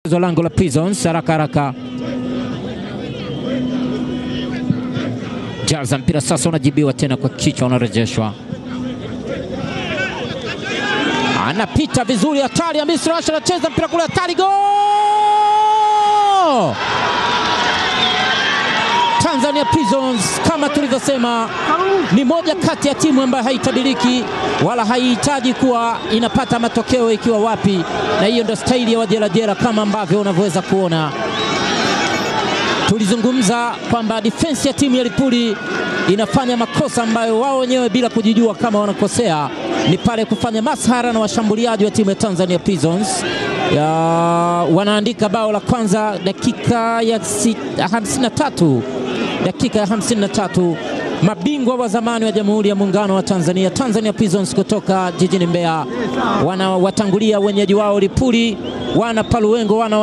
zo lango la Prisons haraka haraka, jaza mpira sasa, unajibiwa tena kwa kichwa, unarejeshwa, anapita vizuri, hatari ya Misri Asha anacheza mpira kule, hatari, go Tanzania Prisons kama tulivyosema, ni moja kati ya timu ambayo haitabiriki wala haihitaji kuwa inapata matokeo ikiwa wapi, na hiyo ndio staili ya wajerajera kama ambavyo unavyoweza kuona. Tulizungumza kwamba defense ya timu ya Lipuli inafanya makosa ambayo wao wenyewe bila kujijua kama wanakosea, ni pale kufanya masahara na washambuliaji wa timu ya Tanzania Prisons ya, wanaandika bao la kwanza dakika ya 53 dakika ya 53, mabingwa wa zamani wa Jamhuri ya Muungano wa Tanzania, Tanzania Prisons kutoka jijini Mbeya, wanawatangulia wenyeji wao Lipuli, wana Paluengo wana